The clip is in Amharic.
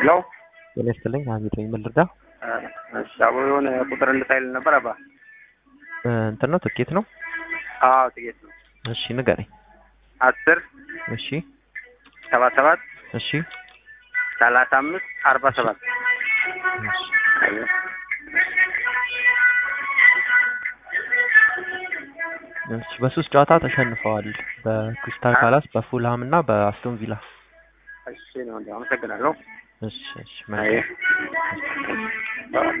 ሄሎ ጤና ይስጥልኝ ሀሚድ ነኝ ምን ልርዳ እሺ አቦ የሆነ ቁጥር እንድታይል ነበር አባ እ እንትን ነው ትኬት ነው አዎ ጥቂት ነው እሺ ንገረኝ አስር እሺ ሰባ ሰባት እሺ ሰላሳ አምስት አርባ ሰባት እሺ እሺ በሶስት ጨዋታ ተሸንፈዋል በክሪስታል ፓላስ በፉልሃም እና በአስቶን ቪላ እሺ ነው እንዲ አመሰግናለሁ እሺ እሺ አይ መልካም